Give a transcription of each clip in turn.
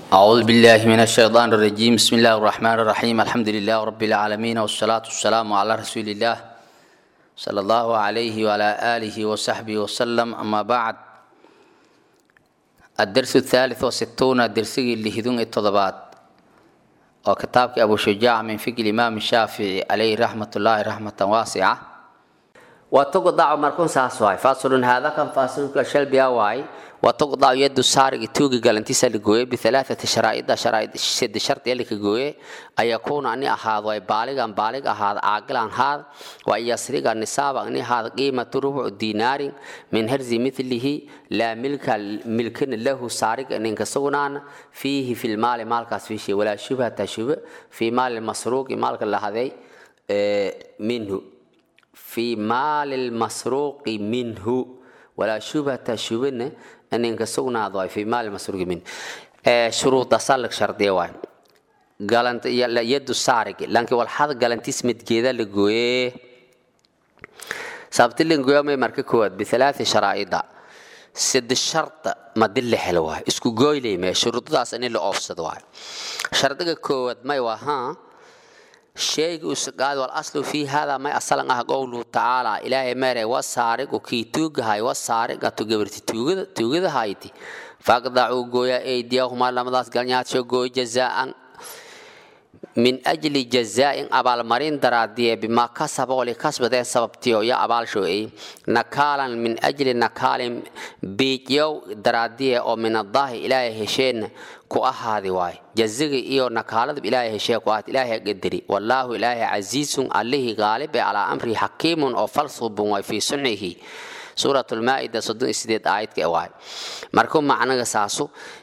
أعوذ بالله من الشيطان الرجيم بسم الله الرحمن الرحيم الحمد لله رب العالمين والصلاة والسلام على رسول الله صلى الله عليه وعلى آله وصحبه وسلم أما بعد الدرس الثالث والستون الدرس اللي هدون التضبات وكتابك أبو شجاع من فقه الإمام الشافعي عليه رحمة الله رحمة واسعة وتقضع مركون ساسواي فاصل هذا كان فاصل كشل بياواي وتقضع يد السارق توقي قال انتسا لقوي بثلاثة شرائط شرائط سد شرط يلي كقوي أن يكون أني أحاذ ويبالغ أن بالغ أحاذ عاقل عن هذا وأن يسرق النصاب أني هذا قيمة ربع دينار من هرز مثله لا ملك ملك له سارق أن ينكسونان فيه في المال مال في شيء ولا شبه تشبه في مال المسروق مالك الله هذي منه في مال المسروق منه ولا شبهة شبهة أن ينكسونا ضاي في مال المسروق منه شروط سالك شرطية واي قالنت يد السارق لانك والحظ قالنت اسمت كذا لقوي سابت اللي نقوي ما يمرك كود بثلاث شرائط سد الشرط ما دل حلوة اسكو قوي لي ما شروط داس أن اللي أوفسد واي شرطك كود ما يوها شيء وسقاد والأصل في هذا ما أصلا قوله تعالى إلهي ماري وسارق وكي توجهاي وسارق تجبرت توجد توجد هايتي فقدعوا جويا أيديهما لما داس قلنيات شو جوي جزاء من أجل جزاء أبال مرين درادية بما كسب ولكسب ذي سبب تيو يا أبال شو إيه نكالا من أجل نكال بيجيو درادية أو من الله إلهي هشين ku ahaadi waay jaziga iyo nakaalada ilaahay heshee ku ahaad ilaahay qadari wallaahu ilaahay casiisun allihii qaalib ee calaa amrihi xakiimun oo falsubun waay fii suncihi suurat lmaa'ida soddon iyo sideed aayadka waay markuu macnaga saasu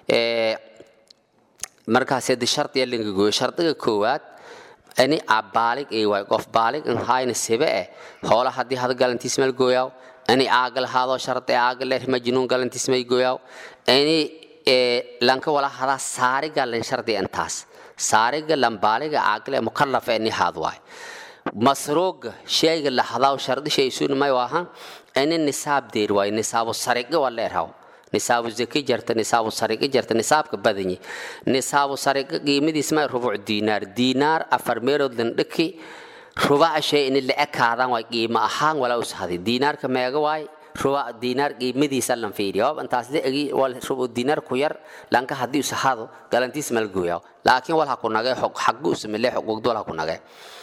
markaas de shardiya linga gooyo shardiga koowaad ani abaalig ay waay qof baalig an hayna sebe eh hoola haddii hada galantiis meel gooyaaw ani aagal haadoo shardi aagal eh majnuun galantiis may gooyaaw ani lanka wala hada saariga lan shardi intaas saariga lambaaliga aagle mukallaf ee nihaad waay masruuga shayga la hadaa shardi shay suun may waaha ini nisaab deer waay nisaabu sariga waa leerhaw nisaabu zaki jarta nisaabu sariga jarta nisaabka badanyi nisaabu sariga qiimadiis may rubuc diinaar diinaar afar meelood lan dhaki rubaca shay ini la ekaadaan waay qiimo ahaan walaa ushaday diinaarka meega waay ruba diinaar qiimadiisa lan fiiriyo intaas leegi wal rubu diinaar ku yar lanka hadii uu sahado galantiis mal gooyo laakiin wal ha ku nagay xog xaqu ismile xog dol ha ku nagay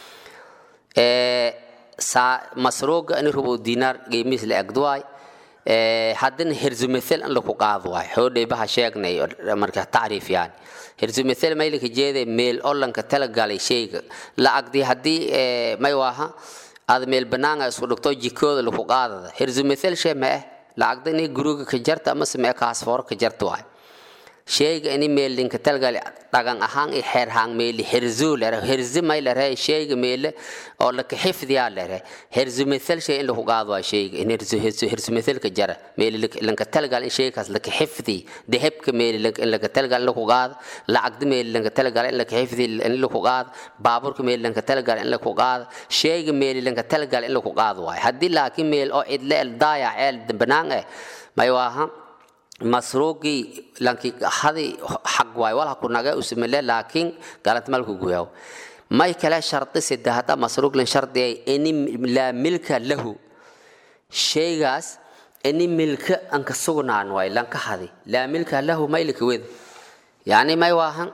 ee sa masruuga in rubu diinaar qiimiis la egdwaay ee hadan hirzu mithal an lagu qaado waay xoodhay baha sheegnay marka taariif yaan hirzu mithal may laka jeeday meel oo lanka tala galay shayga la agdi hadii may waaha aad meel banaanga isku dhigto jikooda lagu qaadada hirzu mithal shay ma ah lacagda inay guriga ka jarta ama samee kaasfoor ka jarta waay shayga ini meel linka talgal dhagan ahaan i xeer hang meel hirzu lera hirzi may lera shayga meel oo la ka xifdiya lera hirzu mithal shay in lagu qaado waa shayga in hirzu hirzu hirzu mithal ka jara meel linka talgal in shaygaas la ka xifdi dahabka meel in la ka talgal lagu qaado lacagda meel linka talgal in la ka xifdi in lagu qaado baaburka meel linka talgal in lagu qaado shayga meel linka talgal in lagu qaado waay haddii laakiin meel oo cidle el daaya ceel banaan eh may waaha masruuqii lanki hadi xaq waay wal ku naga usmile laakiin galad malku guyaw may kala sharti sadahada masruuq lan shardi ini la milka lahu shaygaas ini milka an ka sugnaan waay lan ka hadi la milka lahu may lika wed yani may waahan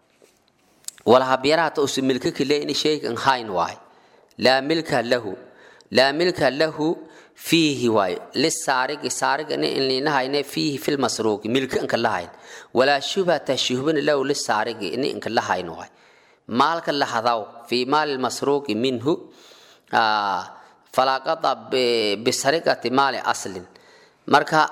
wala habiyaraata us milka kile ini shayga an hayn waay la milka lahu la milka lahu فيه واي للسارق سارق إن اللي نهاينا فيه في المسروق ملك إنك لهاين ولا شبهة تشبه له للسارق إن إنك لهاين واي مالك لحظاو في مال المسروق منه آه فلا قطع بسرقة مال أصل مركا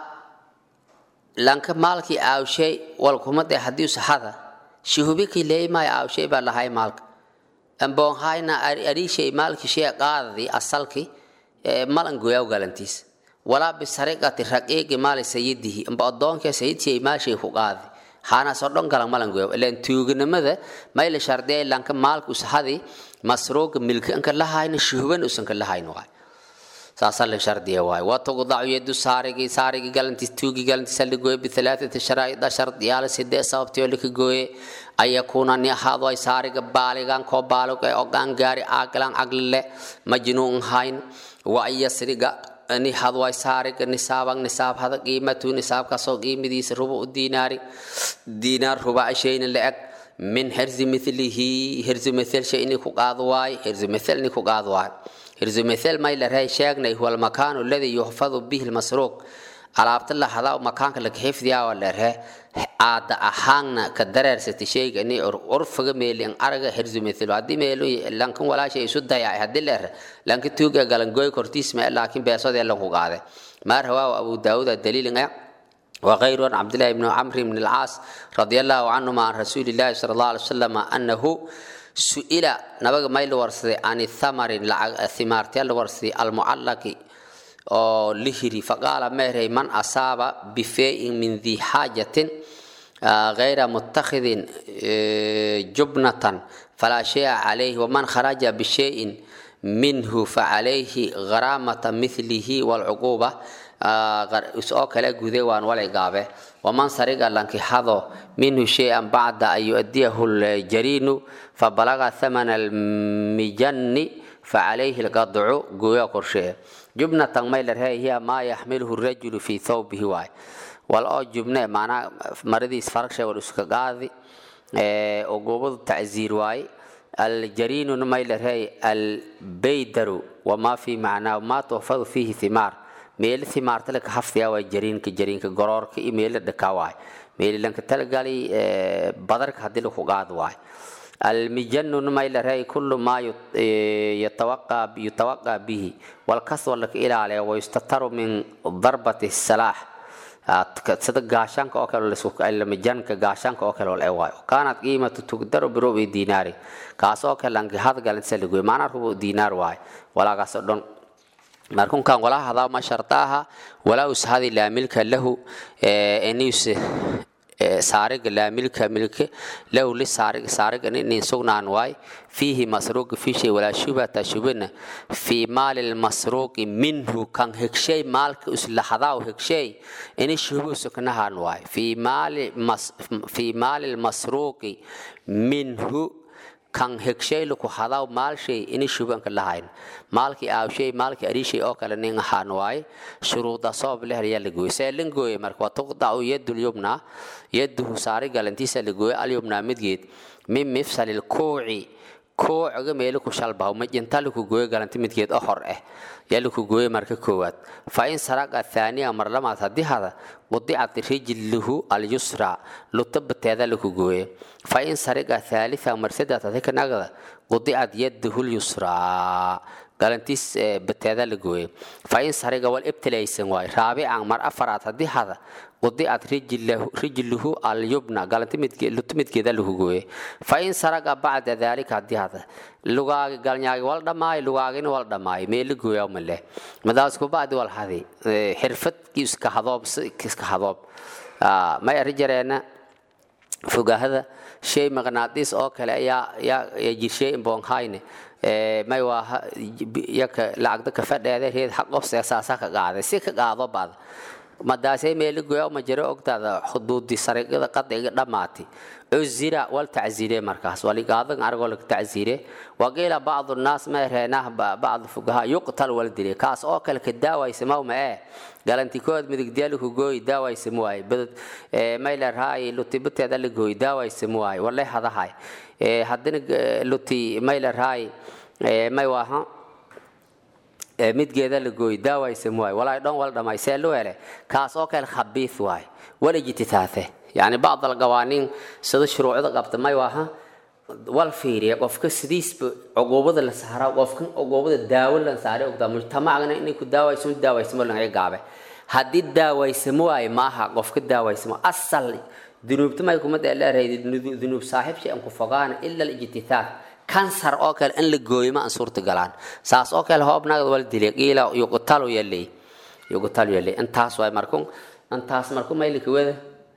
لانك مالك أو شيء والكمة حديث هذا شهوبك لي ما أو شيء بالهاي مالك أم بون هاينا أري شيء مالك شيء قاضي أصلك malan goyaw galantiis walaa bisariqati raqiiqi maali sayidihi amba adoonka sayidkii maashay ku qaadi haana soo dhan galan malan goyaw ilaan tuugnimada may la shardiya lanka maalku sahadi masruuqa milka anka lahayna shuhuban usan ka lahayn waay saasaa la shardiya waay watuqdacu yadu saarigi saarigi galantiis tuugi galantiisa la gooye bihalaathati sharaa'ida shardiyaala sidee sababtii oo laka gooye an yakuuna ni ahaado ay saariga baaligan koo baalig ee ogaan gaari aagilan aglile majnuun hayn wa an yasriga ni hadway saariga nisaaban nisaab hada qiimatu nisaabkaasoo qiimadiisa rubu u diinaari diinaar ruba shayna la eg min hirzi milihi hirzi mithel shay ini ku qaado waay hirzi mithel ini ku qaado waay hirzi mithel may la rahay sheegnay huwa almakaanu alladii yuhfadu bihi lmasruuq alaabta la hadaa makaanka laga xifdiyaa waa la rahe aada ahaanna ka dareersatay shayga ini urfaga meelin araga hirzi mithel haddii meelu lankan walaashay isu dayacay haddii la rahe lanka tuuga galangoy kortiis mee laakiin beesodee lanku qaade maa rawaahu abu daawuud daliilin ah وغير عن عبد الله بن عمرو بن العاص رضي الله عنهما عن رسول الله صلى الله عليه وسلم أنه سئل نبغى ما يلورسي عن الثمر الثمار تيلورسي المعلق أو لهري فقال مهري من أصاب بفيء من ذي حاجة غير متخذ جبنة فلا شيء عليه ومن خرج بشيء منه فعليه غرامة مثله والعقوبة oo kale guday waan walay gaabe waman sariga lankixado minhu shay-an bacda an yu'adiyahu ljariinu fabalaga thamana almijanni facalayhi lqadcu gooya qorshee jubnatan may larhey hiya maa yaxmiluhu rajulu fii thawbihi waay wal oo jubne maanaa maradiis faragshe wal iska qaadi oo goobadu tacziir waaye aljariinu may larhey albeydaru wamaa fi macnaa maa tuhfadu fiihi thimaar meeli thimaartale ka haftiyaa waa jariinka jariinka goroorka iyo meeli dhakaa waay meeli lanka talagali badarka haddii laku qaad waay almijanu may la raay kullu maa yutawaqaa bihi walkaswa laka ilaaliya wayustataru min darbati salaax sida gaashaanka oo kale mijanka gaashaanka oo kale wal waay kaanat qiimatu tugdaru birubi dinaari kaas oo kale lanki hadgalansa lagoy maanaa rubu dinaar waay walaagaas oo dhan markunkan wala hadaa ma shartaaha walaa ushadi laa milka lahu enius saariga laa milka milke lahu li saariga saariga inin sugnaan waay fiihi masruuqi fi shay walaa shubhata shubina fii maali lmasruuqi minhu kan hegshay maalka uslahadaa hegshay ini shubu suknahan waay fii maali fii maali lmasruuqi minhu kan hegshay laku hadaw maalshay ini shubanka lahayn maalkii aawshay maalkii arishay oo kale nin ahaan waaye shuruuda sabab leh ayaa la gooyey see lan gooye marka waa tuqdacu yadul yubna yaduhu saari galantiisa la gooye alyubna midgeed min mifsali lkuuci kuuciga meeli ku shalbaho majinta laku gooye galanti midgeed oo hor ah yaa laku gooye marka koowaad fa in saraqa thaaniya mar lamaad haddii hada qudicat rijluhu alyusra luta bateeda laku gooye fa in sariqa thalitha mar saddex haddii ka nagda qudicat yadahu lyusraa galantiis bateeda la gooye fa in sariga wal ibtilaysan waay raabican mar afaraad haddii hada qudicat rijluhu alyubna galanti luta midgeeda lagu gooye fa in saraga bacda daalika haddii hada lugaagi galnyaagi wal dhamaayo lugaagina wal dhamaayo meeli gooyaa male madaas kubacdi wal hadi xirfad iska hadoob iska hadoob may ari jareena fogahada shay maqnaadiis oo kale ayaa yaa jirshay imboonhayne may waa yaka lacagda ka fadheeda reed xaq qofse saasa ka qaaday si ka qaado baad madaasay meeli goya ma jiro ogtaada xuduudi sariiqada qadciga dhammaati cuzira wal tacziire markaas waligaadan argoo laga tacziire waqiila bacdu nnaas ma reenah bacdu fugaha yuqtal wal dile kaas oo kale ka daawaysamaw ma ee galantikood midigdyaaliku gooyi daawaysam waaye badad may leerhaay lutibateeda la gooyi daawaysam waaye wale hadahay haddina luti may leerhaay may waaha midgeeda la gooyi daawaysam waaye walaay dhan wal dhamay see lu hele kaas oo kale khabiif waaye wala jititaate yani bacd alqawaaniin sida shuruucda qabta may waaha wal fiiriya qofka sidiisba cuquubada la saaraa qofkan cuquubada daawo la saaray ogtaa mujtamacgana inay ku daawaysamo daawaysamo laga gaabe haddii daawaysamo waaye maaha qofka daawaysamo asal dunuubta may kuma dheeleerayd dunuub saaxiib shay an ku fogaana ila alijtitaaf kansar oo kale in la gooyo ma aan suurta galaan saas oo kale hoobnaagda wal dilay qiila yuqtalu yalay yuqtalu yalay intaas waay markun intaas marku maylika wada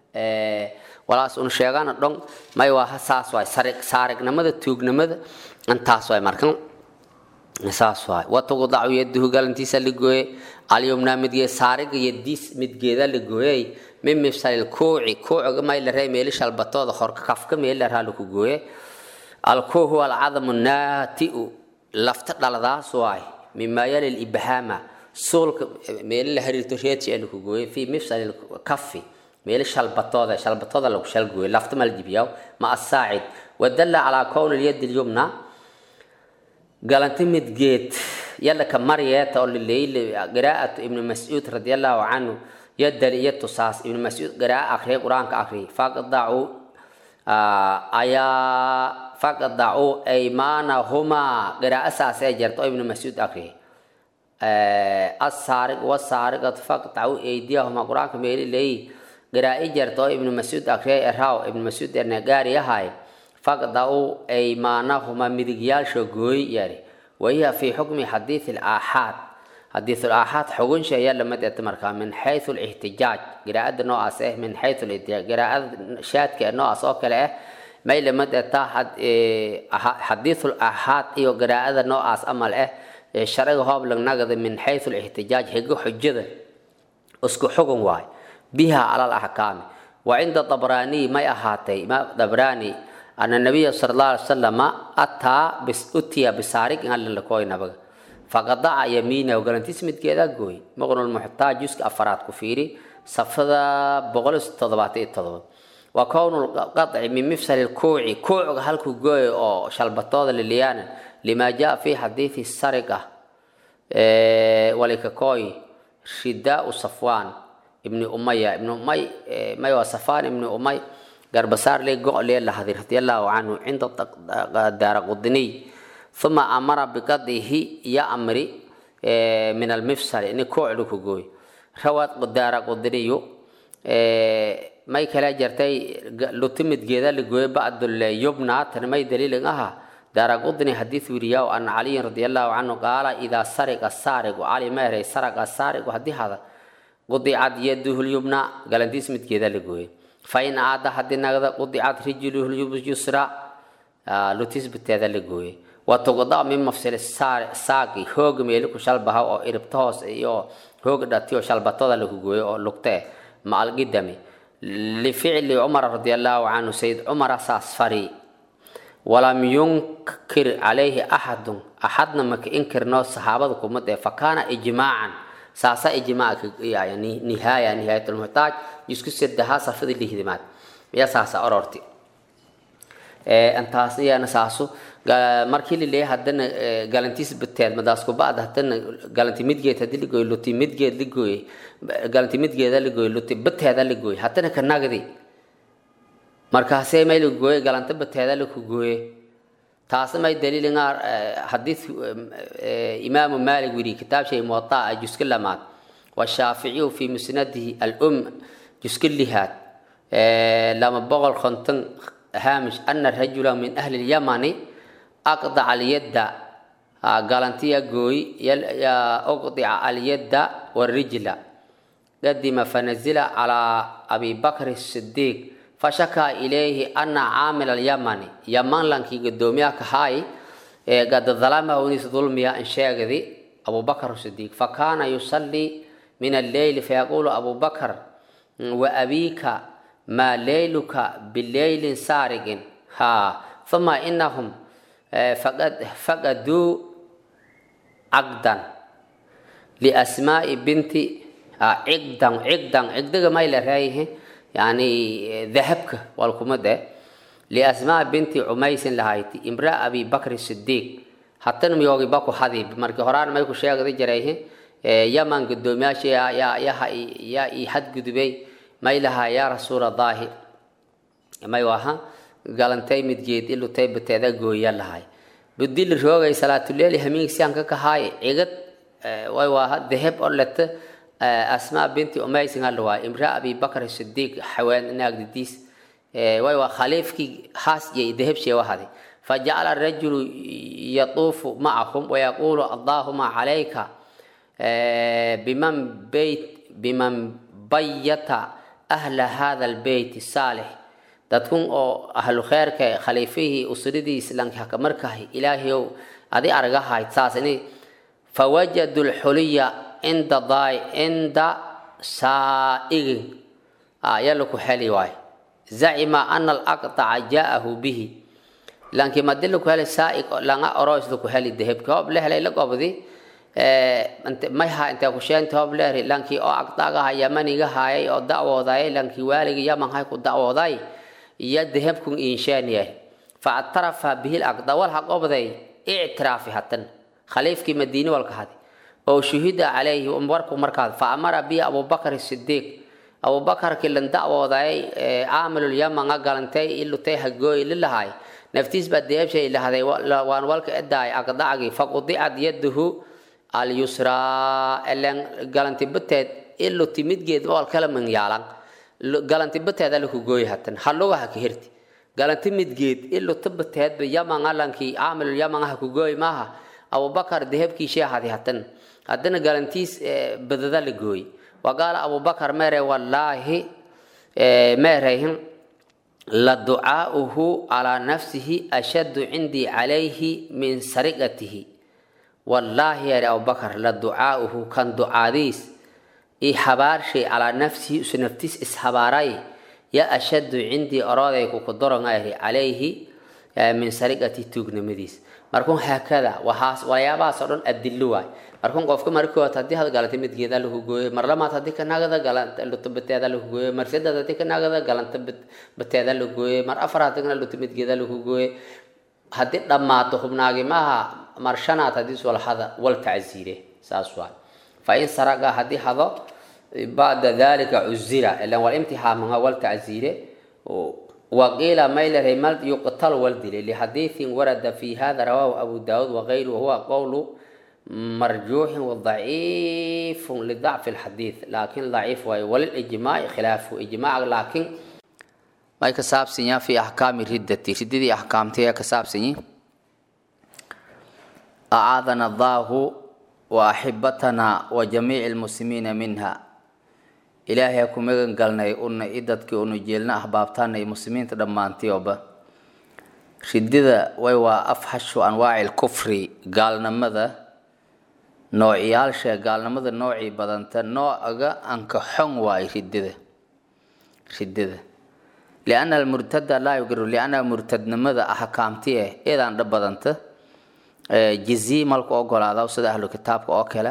walaas un sheegana dhon may waa saas waay sariq saarignimada tuugnimada intaas waay markan saas waay watuqdacu yaduhu galantiisa la gooye alyumna midgeed saariga yadiis midgeeda la gooyey min mifsalil kuuci kuuciga may la ree meeli shalbatooda horka kafka meeli la raa laku gooye alkuu huwa alcadamu naatiu lafta dhaladaas waay mima yali libhaama suulka meeli la hariirto reedsi ee laku gooye fi mifsalil kafi meeli shalbatooda shalbatooda lagu shalgooye lafta mal dibiyaw ma asaacid wadalla calaa kowni lyadi lyumna galanti midgeed yalla ka maryeeta oo lileyle qiraa'atu ibnu mascuud radi allahu canhu yadal iyo tusaas ibnu mascuud qiraa'a akriya qur-aanka akriya faqdacuu ayaa faqdacuu aymaanahumaa qiraa'a saas ee jirta oo ibnu mascuud akriya asaarig wasaarigatu faqdacuu eydiyahumaa qur-aanka meeli leeyi qiraa'i jirta oo ibnu mascuud akriya eraaw ibnu mascuud ernegaariyahay faqdacuu aymaanahuma midigyaalsho gooy yari wahiya fi xukmi xadiidi alaaxaad xadiid alaaxaad xugunsha ayaa lamid eta markaa min xaysu lixtijaaj qiraa'ada noocaas ah min xaysu lixtijaaj qiraa'ada shaadka noocaas oo kale ah may lamid eta xadiidul aaxaad iyo qiraa'ada noocaas amal ah sharciga hooblagnaagada min xaysu lixtijaaj higo xujada isku xugun waay biha cala alaxkaami wa cinda dabraaniy may ahaatay imaam dabraani أن النبي صلى الله عليه وسلم أتى بس أتي بسارق إن الله كوي نبغى فقطع يمينه وقال أنت اسمت كذا قوي مغنى المحتاج جزء أفراد كفيري صفدا بغل تضبط التضبط وكون القطع من مفصل الكوع كوع هل كوي أو شلبطوض لليانا لما جاء في حديث السرقة إيه ولك كوي شداء صفوان ابن أمية ابن أمية ما هو صفان ابن أمية garbasaar lee go' lee lahaday radiallahu canhu cinda daara qudiniy uma amara biqadihi iyo amri min almifsal ini koocdu ku gooy rawaad daara qudiniyu may kala jartay lutimidgeeda la gooye bacdul yubna tan may daliilin aha daara qudini xadiis wiriyaa an caliyin radiallahu canhu qaala idaa sariqa saarigu cali meeray saraqa saarigu haddii hada qudicad yaduhu lyubna galantiis midgeeda la gooye fain aada haddii nagda qudicad rijluhu yusra lutis biteeda la gooye watuqda min mafsil saaqi hooga meeli ku shalbaha oo iribta hoos iyo hooga dhati oo shalbatada lagu gooyo oo lugte maalgidami lificli cumar radi allahu canhu sayid cumar saas fari walam yunkir calayhi axadun axadna maka inkirno saxaabada kumad ee fakaana ijmaacan saasa ijmaaca nihaaya nihaayatulmuxtaaj isku sedahaa safada lihdimaad miya saasa ororti intaas iyana saasu markii lileeya haddana galantiis bateed madaasku bacda haddana galanti midgeed hadii ligooy luti midgeed ligooy galanti midgeeda ligooy luti bateeda ligooy haddana ka nagdi markaasee may ligooye galanta bateeda laku gooye taasna may daliilinga xadiid imaamu maalik wiri kitaab shay muwataa juska lamaad washaaficiyu fi musnadihi alum juska lihaad lama boqol konton haamish ana rajula min ahli lyamani aqdaca alyadda galantiya gooy uqdica alyadda warijla qadima fanazila calaa abi bakr sidiiq fashakaa ilayhi ana caamil alyamani yaman lankii gadoomiyaha kahaay gadadalamahu nis dulmiya in sheegdi abubakr sidiiq fakaana yusallii min alleyli fayaqulu abubakr wa abiika maa leyluka bileylin saarigin ha ثم إنهم فقدوا عقدا لأسماء بنت عقدا عقدا عقدا ما إلى رأيه يعني ذهبك والكمدة لأسماء بنت عميس لهايتي امرأة أبي بكر الصديق حتى نم يوغي باكو حديب مركي هران ما يكو شيء دي جريه يمن قدومياشي يا يا يا يا يحد قدبي ما إلها يا رسول الله ما يوها galantay midgeed ilutay bateeda gooya lahay budil roogay salaatuleeli hamiing sianka kahaay cigad way waaha deheb oo leta asmaa binti umaysin halawaa imra abi bakr sidiiq xaween naagdidiis way waa khaliifkii haas iyo deheb sheewahadi fajacala rajulu yatuufu macahum wayaquulu allahuma calayka biman beyt biman bayata ahla hada albeyti saalix dadkun oo ahlu kheerka khaliifihii usradii islaamka haka markahay ilaahayow adi argahayd saas ini fawajadu lxuliya cinda daay cinda saa'igin ayaa laku heli waay zacima ana alaqtaca jaa'ahu bihi lanki madi laku heli saa'ig langa oroys laku heli dehebki hoob la helay la gobdi mayha intee kusheenti hoob leeri lankii oo aqdagaha yamaniga hayay oo dacwoodayay lankii waaligi yaman hay ku dacwooday iyo dehebkun insheeniyay faactarafa bihi laqda walha qobday ictiraafi hatan khaliifkii madiini walka hadi oo shuhida calayhi warku markaad fa amara bihi abubakar sidiiq abubakarkii lan dacwoodayay caamilul yamanga galantay ilutay hagooyi lilahay naftiis baa deebshay lahday waan walka edaay aqdacgii faqudicad yaduhu alyusraa elen galanti bateed iluti midgeed wal kala manyaalan galanti bateed alaku gooyi hatan halugaha ka hirti galanti midgeed iluta bateedba yamanga lankii caamilul yamanga ku gooyi maaha abubakar dehebkii sheehadi hatan haddana galantiis badada la gooyi waqaala abubakar mere wallaahi meerayhin la ducaa'uhu calaa nafsihi ashaddu cindii calayhi min sariqatihi wallaahi yari abubakar la ducaa'uhu kan ducaadiis i habaarshay calaa nafsihi isu naftiis ishabaaray ya ashaddu cindii orooday kukudoronga yari calayhi min sariqati tuugnimadiis markuun haakada waxaas waxyaabahaas oo dhan adillo waay markuun qofka markood haddii had galanta midgeeda lagu gooyo mar lamaad haddii ka nagada galanta luta bateeda lagu gooyo mar saddeed haddii ka nagada galanta bateeda lagu gooyo mar afar haddii luta midgeeda lagu gooyo haddii dhammaato hubnaagi maaha mar shanaad haddii walhada wal tacziire saas waay fa in saraga haddii hado bacda dalika cuzira ilan wal imtixaamanga wal tacziire وقيل ميل رمال يقتل والدل لحديث ورد في هذا رواه أبو داود وغيره وهو قول مرجوح وضعيف لضعف الحديث لكن ضعيف وللإجماع خلافه إجماع لكن ما كساب سنيا في أحكام الردة ردة أحكام تيا كساب سنيا أعاذنا الله وأحبتنا وجميع المسلمين منها ilaahay ku magan galnay una i dadkii unu jeelna ahbaabtaanay muslimiinta dhammaantioba ridida way waa afxashu anwaaci lkufri gaalnimada noociyaalsha gaalnimada noocii badanta noocaga anka xon waay ridida ridida liana almurtada laa yugiru liana murtadnimada axkaamti eh eedaan dha badanta jizii malku ogolaada sida ahlu kitaabka oo kale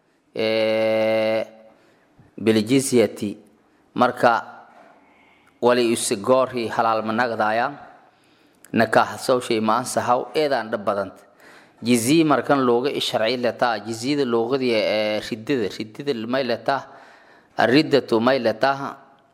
biljizyati marka wali usigoori halaalma nagdaayaan nakaax sawshay ma ansahaw eedaan dha badanta jizii markan looga sharci letaa jiziyada loogadii ee ridada ridada may letaa aridatu may letaa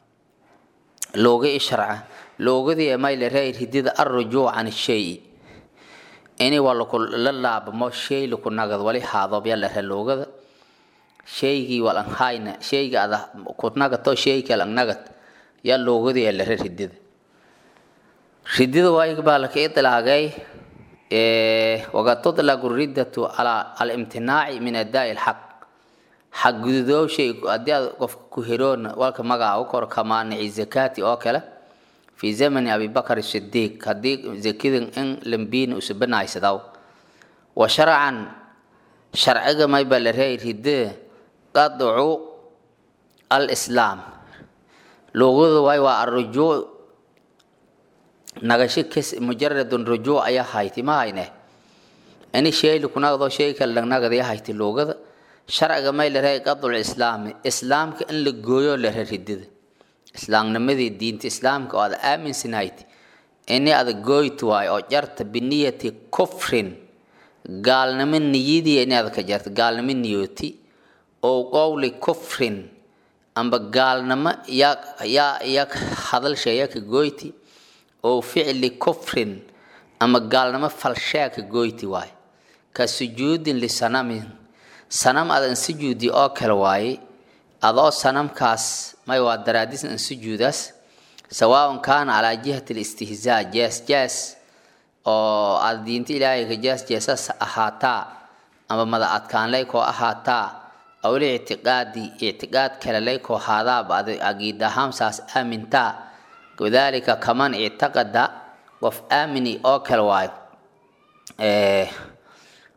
looga sharca loogadii may lerey ridada arrujuuc can shay ini waa laku la laabamo shay laku nagad wali haadobya lere loogada shaygii walanhayna shayga ada kunagato shayka langnagad yaa loogadii lere ridida ridida waayg baa laka idlaagay waqad tudlagu riddatu ala alimtinaaci min adaa'i lxaq xaq gududoo shay haddii aad qofka ku heroona walka magaca u kor kamaanici zakaati oo kale fi zamani abibakar sidiiq haddii zakidan in lambiina usubanaysadaw wa sharcan sharciga mayba la reey ridee qadcu alislaam luuqada waay waa arujuuc nagasho kes mujaradun rujuuc ayaa hayti ma hayne ini shay lakunagdo shay kale lagnagada hayti luuqada sharciga may la reey qadcu islaami islaamka in la gooyo la ree ridida islaamnimadii diinta islaamka oo aad aaminsanayd ini ada gooyt waay oo jarta biniyati kufrin gaalnimo niyadii ini ada ka jarta gaalnimo niyooti oo qowli kufrin amba gaalnimo yaa yaa yaa hadalsheeya ka gooyti oo ficli kufrin ama gaalnimo falshaa ka gooyti waay ka sujuudin lisanamin sanam adan sujuudi oo kale waaye adoo sanamkaas may waa daraadisna an sujuudaas sawaaun kaana calaa jihati listihzaa jees jees oo aada diinta ilaahay ka jees jeesas ahaataa ama mada adkaanlay koo ahaataa awil ictiqaadi ictiqaad kale lay koo haadaaba ad agiid ahaan saas aamintaa kadalika kaman ictaqada qof aamini oo kale waayo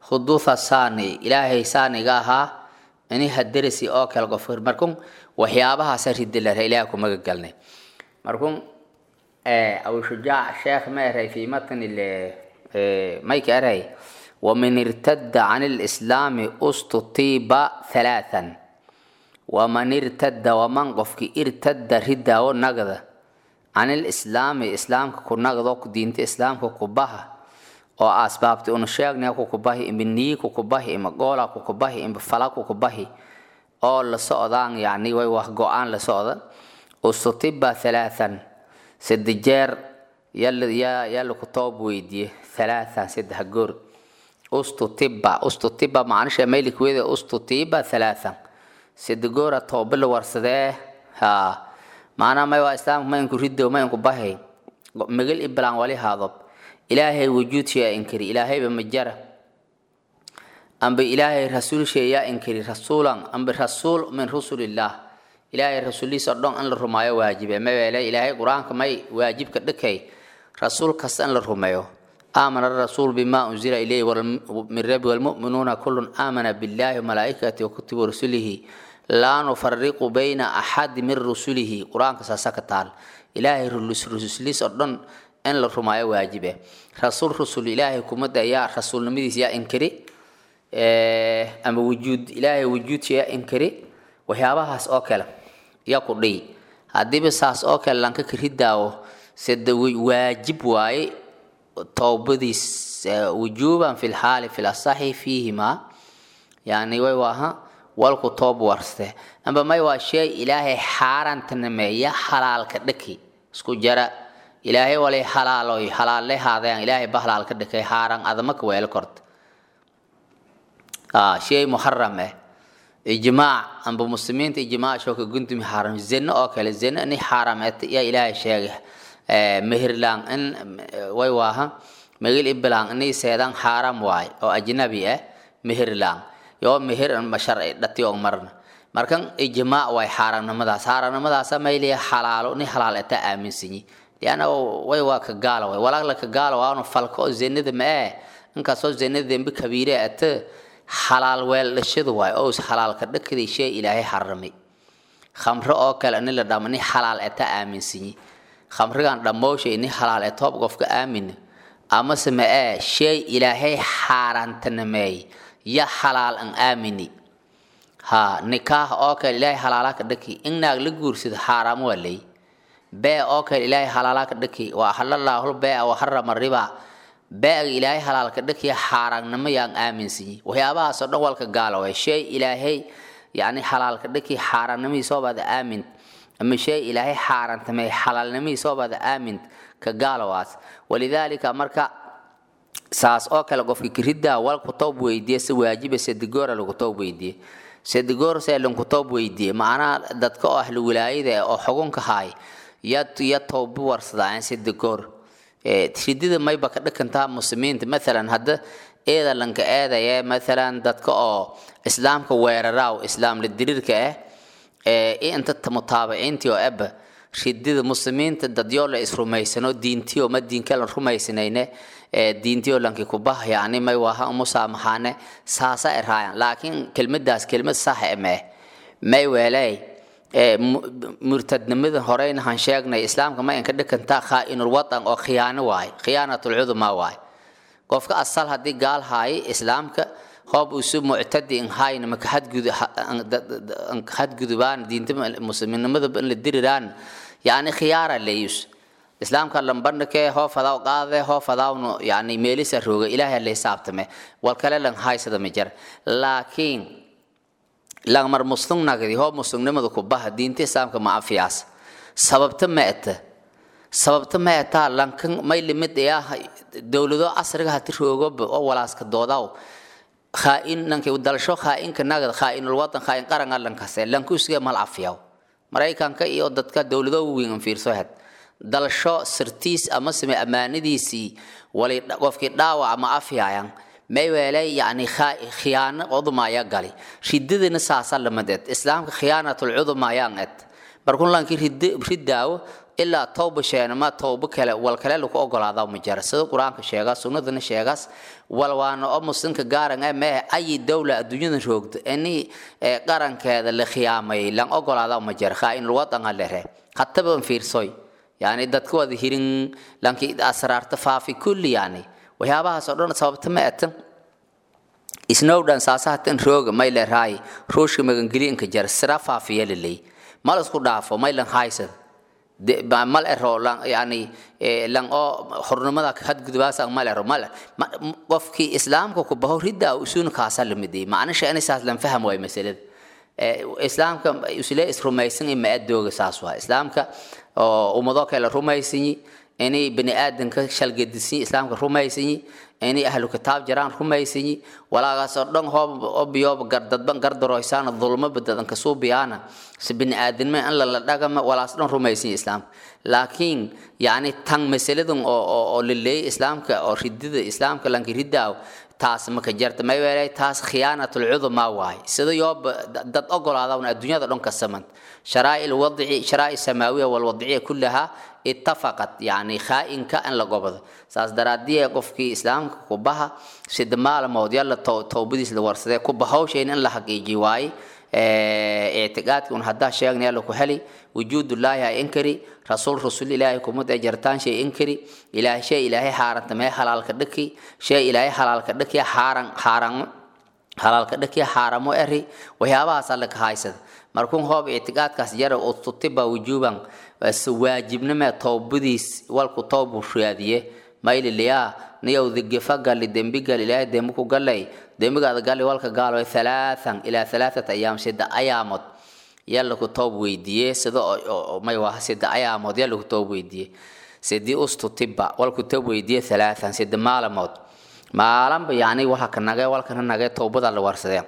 huduutha saani ilaahay saaniga ahaa ini haderisi oo kale qofka markun waxyaabahaasa ridilare ilaah ku magagalnay markun abu shujaac sheekh ma eray fi matni mayka eray waman irtada can lislaami ustutiiba halaathan waman irtada waman qofki irtada ridaawo nagda can lislaami islaamka ku nagdo diinta islaamka kubaha oo asbaabti una sheegnay kukubahi imba niyi kukubahi ima goola kukubahi imba fala kukubahi oo la socdaan yani way wax go-aan la socda ustutiba halaathan sadde jeer yaa laku toob weydiye halaathan saddex goor ustutiba ustutiba macnisha maylikweeda ustutiba halaathan sadde goora tooba la warsadee ha maanaa may waa islaamka maynku rido maynku bahay magal iblaan wali haadob ilaahay wujuudshaya inkiri ilaahayba majara amba ilaahay rasuulsheeyaa inkiri rasuulan amba rasuul min rusulillaah ilaahay rasuulihiisa o dhan in la rumaayo waajibe mabeele ilaahay qur-aanka may waajibka dhakay rasuul kasta in la rumeeyo aamana rasuul bima unzila ilayhi min rabbi walmu'minuuna kullun aamana billahi wamalaa'ikati wakutubi rasulihi laa nufariqu bayna axadi min rusulihi qur-aanka saasa ka taal ilaahay rusulihiis oo dhan in la rumaayo waajibe rasuul rusul ilaahay kumada ayaa rasuulnimadiisa yaa inkiri ama wujuud ilaahay wujuudsa yaa inkiri waxyaabahaas oo kale yaa ku dhiy haddiiba saas oo kale lanka karidaawo sida waajib waaye toobadiis wujuuban fi lxaali fi lasaxi fiihima yani way waaha walku toob warste amba may waa shay ilaahay xaarantanameeya halaalka dhaki isku jara ilaahay walay halaaloy halaalle haadayaan ilaahay ba halaalka dhakay xaaran adamaka weelo korta shay muharam eh ijmaac amba muslimiinta ijmaac shooka guntumi xaaram zino oo kale zino ini xaaram yaa ilaahay sheegay mehirlaan in way waaha megil iblaan inay seedaan xaaram waay oo ajnabi ah mehirlaan yoo mehir sharci dhati oo marna markan ijmaac waay xaaramnimadaas xaaramnimadaasa mayliya xalaalo ni halaal eta aaminsanyi lianna way waa ka gaala way walaala ka gaala waanu falka oo zinada ma ee inkastoo zinada dembe kabiire ata xalaal weeldhashadu waay oo xalaalka dhakadii shay ilaahay xaramay khamro oo kale ni la dhamo ni xalaal eta aaminsanyi khamrigan dhammooshay ni xalaal etoob qofka aamin amase ma ee shay ilaahay xaaraantanameey ya xalaal an aamini ha nikaah oo kale ilaahay xalaalaka dhaki in naag la guursado xaaraam waa ley bee oo kale ilaahay xalaalaka dhaki waa halallahu bee wa harama riba beega ilaahay halaalka dhakiya xaaraannimo yaan aaminsanyi waxyaabahaas oo dhan walka gaala way shay ilaahay yani xalaalka dhaki xaaraannimihiisoobaada aamin ama shay ilaahay xaaraantamey xalaalnimihiisoobaada aamin ka gaalowaas walidaalika marka saas oo kale qofka kiriddaa walku toob weydiye si waajiba sedigoora lagu toob weydiye sedigoor see lanku toob weydiye macnaha dadka oo ahlu wilaayada oo xugunka haay ya ya toobi warsadaan sedigoor ridida mayba ka dhakantaa muslimiinta maalan hadda eeda lanka eedaya maalan dadka oo islaamka weeraraaw islaam la diriirka ah inta mutaabiciintii oo eba ridida muslimiinta dadyoo la isrumaysano diintiyo ma diinka la rumaysanayne diintiyo lanki kubah yani may waha musaamaxaane saasa eraayan laakiin kelmadaas kelmad sax emee may weeley murtadnimada horeyna han sheegnay islaamka ma inka dhakantaa khaa'inul wadan oo khiyaano waaye khiyaanatul cuduma waaye qofka asal haddii gaal haaye islaamka hoob isu muctadi in haayna maka hadgudubaan diinta muslimnimada in la diriraan yani khiyaara leeyus islaamka lambandhake hoo fadaw qaade hoo fadaawnu yani meelisa rooga ilaahay la hisaabtame wal kale lan haysada ma jar laakiin langmar muslim nagdi hoo muslimnimada ku baha diinta islaamka ma afiyaas sababta ma eta sababta ma etaa lankan may limid ayaa dowlado casriga hati roogoba oo walaaska doodaw khaa'in nanka dalasho khaa'inka nagad khaa'inul wadan khaa'in qaranga lankase lankusiga mal afiyaw maraykanka iyo dadka dowlado weyn fiirso had dalasho sirtiis ama same ammaanadiisii wali qofkii dhaawac ama afyaayan may weelay yani khiyaano cudumaya gali ridadina saasa lamadeed islaamka khiyaanatul cudumaya ed markun lanki ridaawo ilaa towba sheenama towba kale wal kale lagu ogolaada ma jara sida qur-aanka sheega sunnadana sheegaas wal waana oo muslimka gaaran ee mee ayi dowla adduunyada roogda ini qarankeeda la khiyaamayay lan ogolaada ma jara khaa in lwadanga lere hataban fiirsoy yani dadka wada hirin lanki asraarta faafi kulli yani waxyaabahaas oo dhan sababta ma atan snowdhan saasahatan rooga may le raay ruushka magangeliinka jar sira faafiya liley mal isku dhaafo may lan haysad mal ero lan yani lan oo xornimada hadgudubaasa mal ero mal qofkii islaamka ku baho ridda usuun kaasa lamidey macnisha inay saas lan faham waay masalada islaamka isle isrumaysan ma adooga saas waa islaamka oo ummado kale rumaysanyi inay bani aadanka shalgedisanyi islaamka rumaysanyi inay ahlu kitaab jiraan rumaysanyi walaagaasoo dhan hoob obiyooba gardadban gardaroysaana dulmaba dadanka suubiyaana si bani aadanma in lala dhagama walaas dhan rumaysanyi islaamka laakiin yani tan masaladan oo laleeyay islaamka oo ridida islaamka lanka ridaaw taas maka jarta may weelay taas khiyaanatul cudumaa waay sida yooba dad ogolaadawna adduunyada dhan ka saman sharaa'i lwadci sharaa'i samaawiya walwadciya kullaha ittafaqat yani khaa'inka in la gobado saas daraadii qofkii islaamka kubaha sida maalmood yalla towbadiis la warsadee kuba hawshayn in la xaqiiji waaye ictiqaadki un haddaa sheegna yalla ku heli wujuudullaahi ha inkari rasuul rasul ilaahay kumad ee jartaan shay inkari ilaahay shay ilaahay xaaranta mee halaalka dhaki shay ilaahay halaalka dhaki xaaran xaaran halaalka dhaki xaaramo eri waxyaabahaas alle ka haysada markuun hoob ictiqaadkaas jara ututiba wujuuban waajibnimee towbadiis walku towbu raadiye mayliliyaa niyow digifa gali dembi gal ilaahay dembi ku galay dembigaada gali walka gaalo halaathan ilaa halaathata ayaam sida ayaamood yalla ku toob weydiiye sida may waha sida ayaamood yalla ku toob weydiiye sidii ustu tibba walku toob weydiiye halaathan sida maalamood maalanba yani waxa ka nagee walkana nagee towbada la warsadee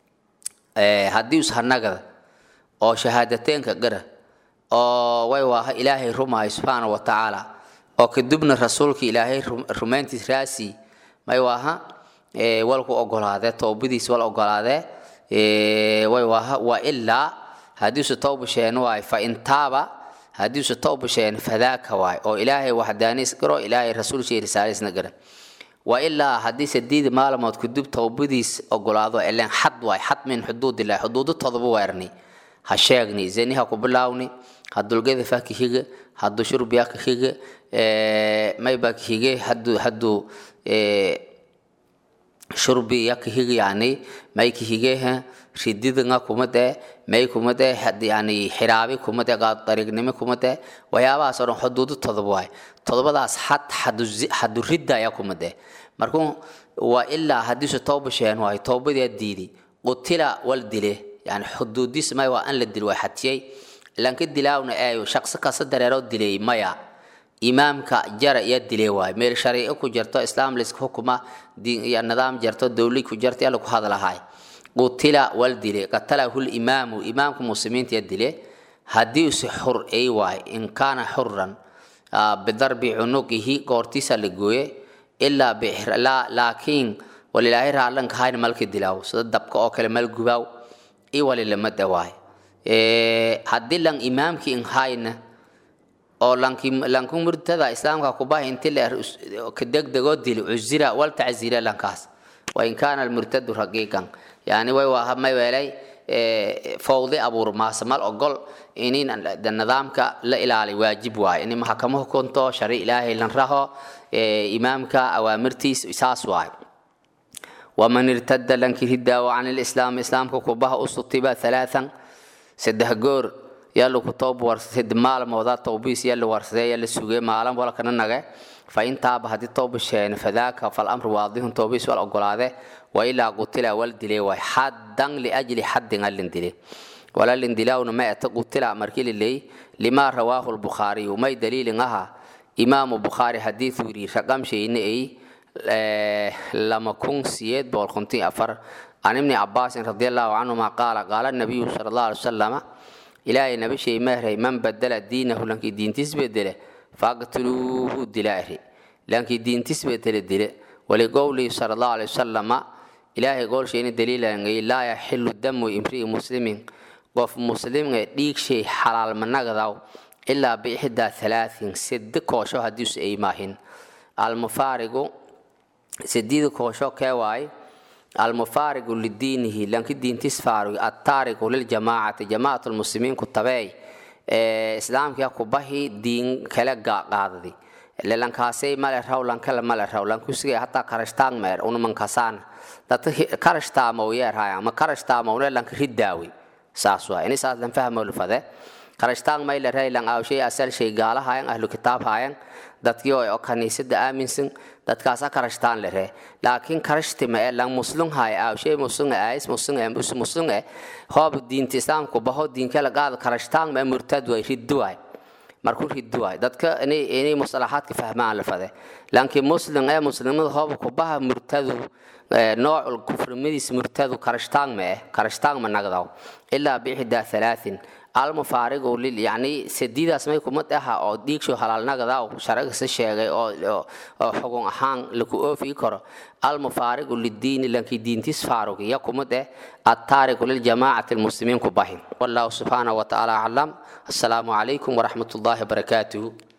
haddii us hanagada oo shahaadateenka gara oo way waaha ilaahay rumaayo subxaana wa tacaala oo kadibna rasuulka ilaahay rumayntiis raasi may waaha walku ogolaadee towbadiis wal ogolaadee way waaha waa ilaa haddiisu towba sheen waay fa intaaba haddiisu towba sheen fadaaka waay oo ilaahay waxdaaniis garo ilaahay rasuulshay risaaliisna gara waa ilaa haddii sadiidi maalmood kadib towbadiis ogolaado ileen xad waay xad min xuduudillahi xuduudo todoba weerni ha sheegni zeni ha ku bilaawni hadulgeda fa ka higa haduu shurbiya ka higa mayba ka hige haduu haduu shurbi ya ka higa yani may ka hige rididanga kumade may kumade yani xiraabi kumade dariiqnimo kumade waxyaabahaas oo dhan xuduudo todoba waay todobadaas xad xadu ridda ayaa kumade markuu waa ilaa haddiisu tooba sheen waay toobadii diidi qutila wal dile yani xuduudiis may waa an la dil waa xatiyey lanka dilaawna eeyo shaqsi kasta dareeroo dilay maya imaamka jara iya dilay waay meel shariico ku jirto islaam layska xukuma nidaam jarto dowli ku jirto yaa lagu hadlahay qutila wal dile qatalahu limaamu imaamka muslimiinta ya dile haddii use xur ay waay in kaana xuran bidarbi cunuqihi goortiisa la gooye ilaa laakiin walilaahay raallanka hayna malka dilaaw sida dabka oo kale mal gubaaw i walilama dawaay haddii lan imaamkii in hayna oo lanki lanku murtada islaamka kubaha inti la ka degdegoo dili cuzira wal taczira lankaas wain kaana almurtadu raqiiqan yani way waa may weelay fawdi abuur maasamal ogol inin nidaamka la ilaali waajib waaye in maxakamo hukunto shari ilaahay lan raho imaamka awaamirtiis saas waaye waman irtada lanki ridaawo can lislaam islaamka kubaha usutiba halaathan saddex goor yaa lagu toob warsad maalmooda towbiis yaa la warsadee yaa la sugee maalin walkana nage fa intaaba haddii tooba sheene fadaaka falamru waadihun towbiis wal ogolaade wa ilaa qutila wal dile waay xaddan liajli xaddin alin dile walalin dilaawna ma eta qutila markii liley limaa rawaahu lbukhaariyu may daliilin aha imaamu bukhaari xadiid wiri raqam sheyne ay lama kun siyeed boqol konton afar can ibni cabaasin radi allahu canhuma qaala qaala nabiyu sala allahu alay wasalama ilaahay nabi shay mahray man badala diinahu lankii diintiis bedele faqtuluuhu dilaari lankii diintiis bedele dile waliqowlihi sala allahu alay wasalama ilaahay goolshayna daliilangay laa yaxilu damu imri'i muslimin qof muslimga dhiig shay xalaal managadaw ilaa biixdaa halaatin sedi koosho haddiisu ay maahin almufaarigu sedida koosho kee waaye almufaarigu lidiinihi lanki diintis faarugi attaariku liljamaacati jamacat lmuslimiin ku tabeey islaamkia kubahi diin kale qaadadi lelankaasay male raw lankale male raw lankusigay hataa karashtaang meer unumankasaan data karashtaamaw yeerhaya ma karashtaamawne lanka ridaawi saas waa ini saas lan fahmolfade karashtaang mayle rey lang awshay asal shay gaalahayan ahlu kitaab hayan dadkii oo kaniisada aaminsan dadkaasa karashtaan lere laakiin karashtima ee lang muslung hay awshay muslung ais muslung ee bus muslung ee hoob diinta islaamku baho diinkala qaad karashtaan ma murtad way ridduway markuu ridduway dadka inay inay mustalahaadka fahmaan la fade laakiin muslim ee muslimada hoob ku baha murtadu noocul kufrimadiis murtadu karashtaan ma eh karashtaan ma nagdaw ilaa biixdaa halaatin almufaarigu lil yacni sadiidaas may kumad aha oo dhiigsho halaalnagadaw sharagasa sheegay oo oo xugun ahaan laku oofi karo almufaarigu lidiini lankii diintis faarug ya kumad eh attaariku liljamaacati lmuslimiin ku bahin wallahu subxaanahu watacaala aclam assalaamu calaykum waraxmat ullaahi wabarakaatuhu